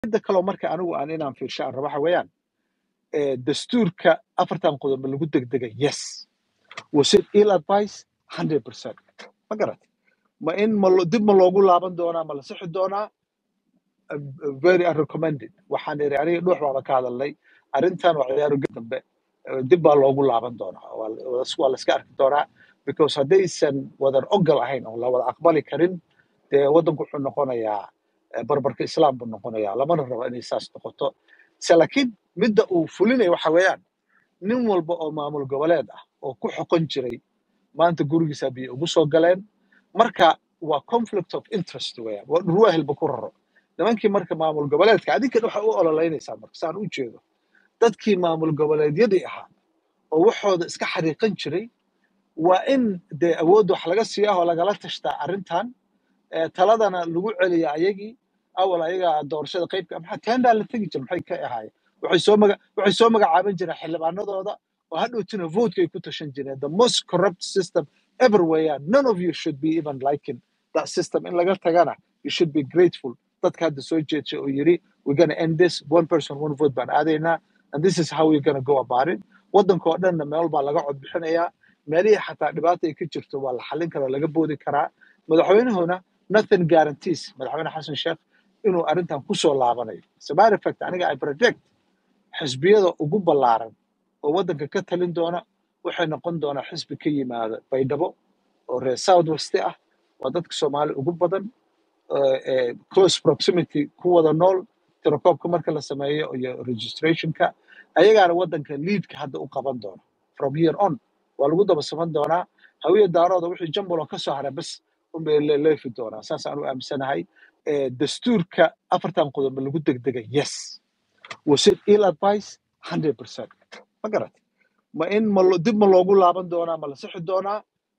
midda kaloo marka anigu aan inaan fiirsho aan rabo waxa weeyaan eh, dastuurka afartan qodob ma lagu degdegay yes was it ill advice 100% ma garat ma in ma lo- dib ma loogu laaban doonaa ma la sixi doonaa Uh, uh, very unrecommended waxaan iri aniga dhuux baaba ka hadalnay arrintan waa ciyaaro ged dambe uh, dib baa loogu laaban doonaa waa la waa la iska arki doonaa because haddaysan wadan ogol ahayn oo la wada aqbali karin dee waddanku wuxuu noqonayaa eh, barbarka islaam buu noqonayaa lamana rabo inay saas noqoto se laakiin midda uu fulinayo waxa weeyaan nin walba oo maamul goboleed ah oo ku xoqon jiray maanta gurigiisa biyo ugu soo galeen marka waa conflict of interest weeyaan waa dhurwaahilba ku raro nimankii marka maamul goboleedka adinkan waxa u ololeynaysaa marka saan u jeedo dadkii maamul goboleedyadii ahaa oo waxooda iska xariiqan jiray waa in dee awoodda wax laga siiyaa oo lagala tashtaa arrintan ee taladana lagu celiya ayagii awal ayaga doorashada qaybka maxaa tendaa la tegi jira maxay ka ahaayeen waxay soo maga waxay soo magacaaban jireen xildhibaanadooda oo hadhowtina vote ay ku tashan jireen the most corrupt system ever weeyaan none of you should be even liking that system in laga tagana you should be grateful dadka hadda soo jeedshay oo yiri we're gonna end this one person one vote baan aadaynaa and this is how we're gonna go about it waddanka oo dhanna meel baa laga cod bixinayaa meelihii xataa dhibaata ay ka jirto waa la xallin karaa laga boodi karaa madaxweynuhuna nothing guarantees madaxweyne xasan sheekh inuu arrintan ku soo laabanayo as a matter of fact aniga i predict xisbiyada ugu ballaaran oo waddanka ka talin doona waxay noqon doonaa xisbi ka yimaada baydhabo oo reer south west ah waa dadka soomaali ugu badan eh, eh, close proximity ku wada nool tirakoobka marka la sameeyo iyo registrationka ayagaana waddanka leadka hadda u qaban doona from here on waa lagu daba saman doonaa hawiya daarooda wixii jambuloo ka soo haray bas unbay le- leefi doonaa saas aan u aaminsanahay Eh, dastuurka afartan qodob ma lagu degdegay yes was it ill advice 100% ma garat ma in ma lo- dib ma loogu laaban doonaa ma la sixi doonaa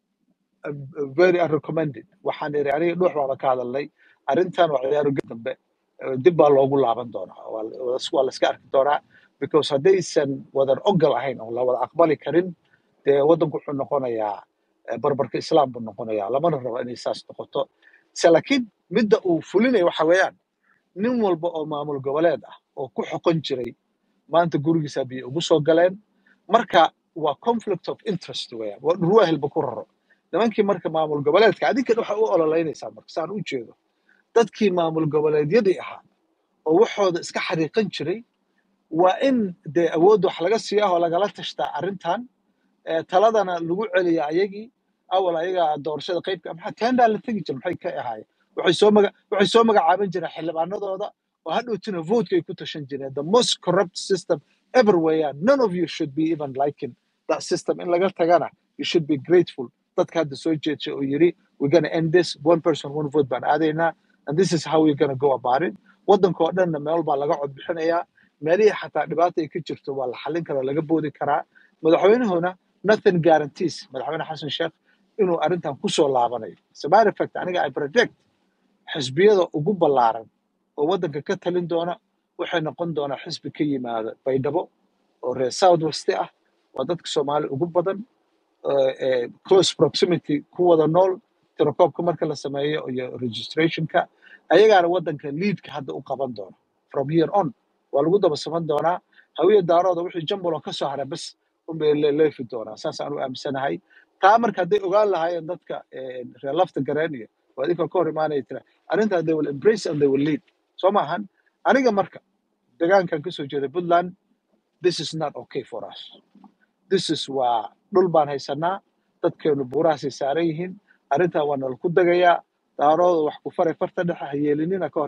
Uh, uh, very unrecommended waxaan iri aniga dhuux baaba ka hadalnay arrintan waa ciyaaro ged dambe uh, dib baa loogu laaban doonaa waa la waa la iska arki doonaa because haddaysan wadan ogol ahayn oo la wada aqbali karin dee waddanku wuxuu noqonayaa eh, barbarka islaam buu noqonayaa lamana rabo inay saas noqoto se laakiin midda uu fulinayo waxa weeyaan nin walba oo maamul goboleed ah oo ku xoqon jiray maanta gurigiisa biyo ugu soo galeen marka waa conflict of interest weeyaan waa dhurwaahilba ku raro nimankii marka maamul goboleedka adinkan waxa u ololeynaysaa marka saan u jeedo dadkii maamul goboleedyadii ahaa oo waxooda iska xariiqan jiray waa in dee awoodda wax laga siiyaa oo lagala tashtaa arrintan ee taladana lagu celiya ayagii awal ayaga doorashada qaybka maxaa tendaa la tegi jira maxay ka ahaayeen waxay soo maga waxay soo magacaaban jireen xildhibaanadooda oo hadhowtina vote ay ku tashan jireen the most corrupt system ever weeyaan none of you should be even liking that system in laga tagana you should be grateful dadka hadda soo jeedshay oo yiri we're gonna end this one person one vote baan aadaynaa and this is how we're gonna go about it waddanka oo dhanna meel baa laga cod bixinayaa meelihii xataa dhibaata ay ka jirto waa la xallin karaa laga boodi karaa madaxweynuhuna nothing guarantees madaxweyne xasan sheekh inuu arrintan ku soo laabanayo as a matter of fact aniga i predict xisbiyada ugu ballaaran oo waddanka ka talin doona waxay noqon doonaa xisbi ka yimaada baydhabo oo reer south west ah waa dadka soomaali ugu badan eh, eh, close proximity ku wada nool tirakoobka marka la sameeyo iyo registrationka ayagaana waddanka leadka hadda u qaban doona from here on waa lagu daba saman doonaa hawiya daarooda wixii jambuloo ka soo haray bas unbay le- leefi doonaa saas aan u aaminsanahay taa marka hadday ogaan lahaayeen dadka eh, reer lafta gareen iyo waa idinka ka hor imaanaya tira arrintaa they will embrace and they will lead soo maahan aniga marka degaankan kasoo jeeda puntland this is not okay for us this is waa dhul baan haysanaa dadkeenu buurahaasay saaran yihiin arrintaa waa nala ku dagayaa daarooda wax ku faray farta dhexe ha yeelinina ka hor